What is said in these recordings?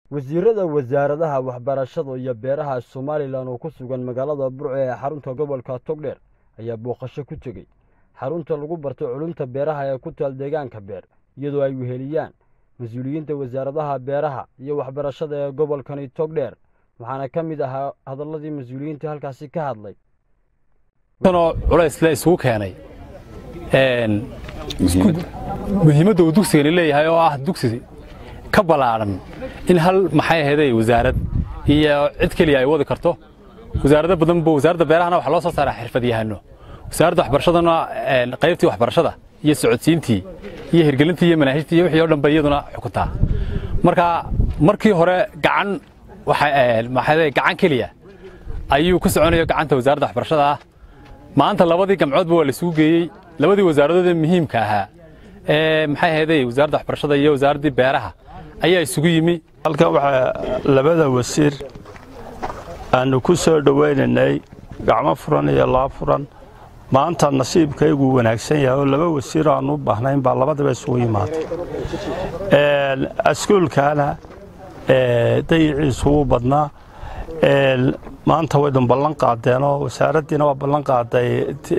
wasiirada wasaaradaha waxbarashada iyo beeraha somalilan oo ku sugan magaalada burco ee xarunta gobolka togdheer ayaa booqasho ku tegey xarunta lagu barto culumta beeraha ee ku taal deegaanka beer iyadoo ay weheliyaan mas-uuliyiinta wasaaradaha beeraha iyo waxbarashada ee gobolkani togdheer waxaana ka mid ahaa hadalladii mas-uuliyiinta halkaasi ka hadlay oo culaysle isugu keenay muhiimadda uu dugsigani leeyahay oo ah dugsi ka ballaadhan in hal maxay ahaydey wasaarad iyo cid keliya ay wadi karto wasaarado badanba wasaaradda beerahana waxaa loo soo saaraa xirfadyahano wasaaradda waxbarashadana qaybtii waxbarashada iyo socodsiintii iyo hirgelintii iyo manaahijtii iyo wixii o dhan ba iyaduna xukuntaa marka markii hore gacan maxay gacan keliya ayuu ku soconayo gacanta wasaaradda waxbarashada ah maanta labadii gamcoodba waa la isugu geeyey labadii wasaaradood ee muhiimka ahaa ee maxay ahaydey wasaaradda waxbarashada iyo wasaaraddii beeraha ayaa isugu yimi halkan waxaa labada wasiir aanu ku soo dhowaynaynay gacmo furan iyo laa furan maanta nasiibkaygu wanaagsan yahay oo laba wasiir aanu u baahnayn baa labadaba isugu yimaatay askuulkaana dayiciisu wuu badnaa maanta waydun ballan qaadeenoo wasaaraddiina waa ballan qaaday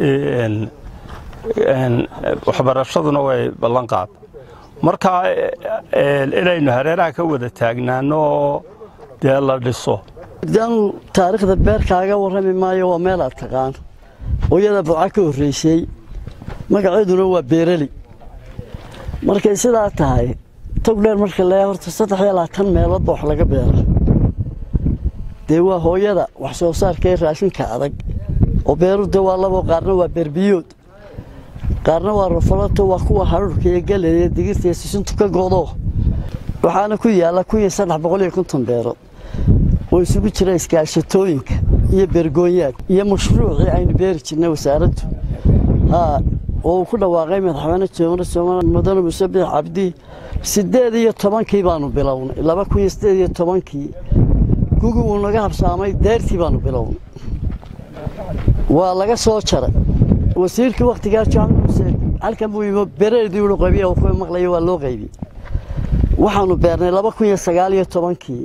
waxbarashaduna way ballan qaad marka inaynu hareeraha ka wada taagnaano oo dee la dhiso daanu taariikhda beerkaaga warrami maayo waa meel aad taqaan hooyada buca ka horraysay magaceeduna waa beerali markay sidaa tahay togdheer marka lee horta saddex iyo labaatan meeloodba wax laga beera dee waa hooyada wax soo saarka ee raashinka adag oo beerude waa labo qaarna waa beerbiyood qaarna waa rafalato waa kuwa hadhuurka iyo galeeya digirta iyo sisintu ka godo waxaana ku yaalla kun iyo saddex boqol iyo konton beerood oo isugu jira iskaashatooyinka iyo beergoonyaad iyo mashruucii aynu beeri jirnay wasaaraddu haa oo uu ku dhawaaqay madaxweyne jamhuuriyadda soomaaliya mudane muuse biix cabdi siddeed iyo tobankii baanu bilownay laba kun iyo siddeed iyo tobankii gugi wuu naga habsaamay deertii baanu bilownay waa laga soo jaray wasiirkii wakhtigaa jaamac xuseen halkan buu yimi bereedii uu qaybiya ku maqlaya waa loo qaybiyey waxaanu beernay laba kun iyo sagaal iyo tobankii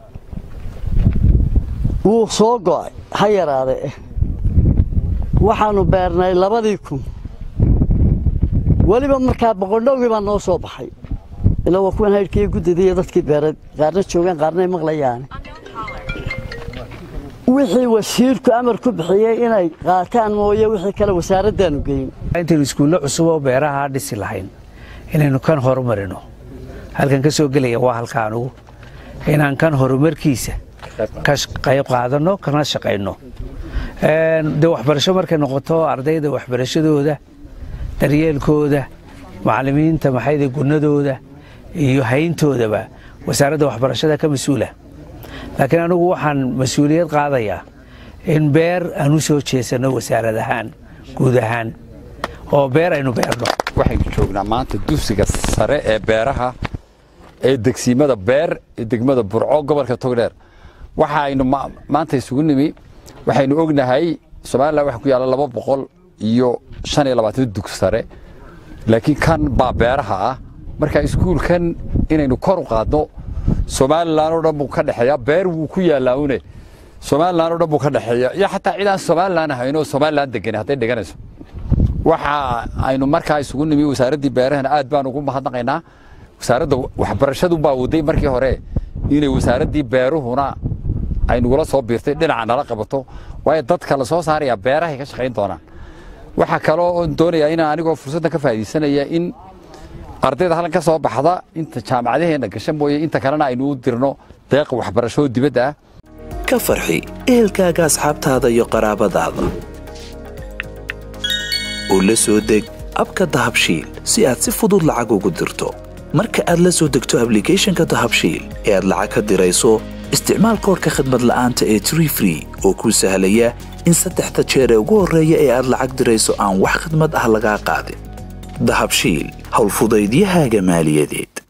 wuu soo go'ay ha yaraade waxaanu beernay labadii kun weliba markaa boqondhowgii baa noo soo baxay ilaa waa kuwan haydhkiiyo guddida iyo dadkii beereed qaarna joogaan qaarnay maqlayaane wixii wasiirku amar ku bixiyey inay qaataan mooye wixii kale wasaaraddaanu geyn intaynu iskuullo cusub oo beeraha dhisi lahayn inaynu kan horumarino halkan ka soo gelaya waa halka anugu inaan kan horumarkiisa ka qayb qaadanno kana shaqayno dee waxbarasho markay noqoto ardayda waxbarashadooda daryeelkooda macallimiinta maxayda gunnadooda iyo hayntoodaba wasaaradda waxbarashada ka mas-uula laakiin anugu waxaan mas-uuliyad qaadayaa in beer aan u soo jeesanno wasaarad ahaan guud ahaan oo beer aynu beerno waxaynu joognaa maanta dugsiga sare ee beeraha ee degsiimada beer ee degmada burco gobolka togdheer waxaaynu maanta isugu nimi waxaynu ognahay somalilan waxa ku yaalla laba boqol iyo shan iyo labaatan dug sare laakiin kan baa beeraha ah marka iskuulkan inaynu kor u qaadno somalilan oo dhan buu ka dhexeeya beer wuu ku yaallaa une somalilan oo dhan buu ka dhexeeya iyo xataa cid aan somalilan ahayn oo somalilan degan hadday dheganayso waxa aynu markaa isugu nimi wasaaraddii beerahana aad baan ugu mahadnaqaynaa wasaaradda waxbarashadu baa waday markii hore inay wasaaraddii beeruhuna ay nugula soo biirtay dhinaca nala qabato waayo dadka la soo saaraya beerahay ka shaqayn doonaan waxaa kaloo oon doonayaa inaan anigoo fursaddan ka faa'iidaysanaya in ardayda halkan ka soo baxda inta jaamacadaheenna gasha mooye inta kalena aynu u dirno deeqa waxbarasho dibadda ah ka farxi ehelkaaga asxaabtaada iyo qaraabadaada oo la soo deg abka dahabshiil si aad si fudud lacag ugu dirto marka aad la soo degto ablicathonka dahabshiil ee aad lacag ka dirayso isticmaal koorka khadmad la'aanta ee tree free oo kuu sahlaya in saddexda jeer ee ugu horreeya ee aad lacag dirayso aan wax khidmad ah lagaa qaadin dahabshiil howlfudaydiyahaaga maaliyadeed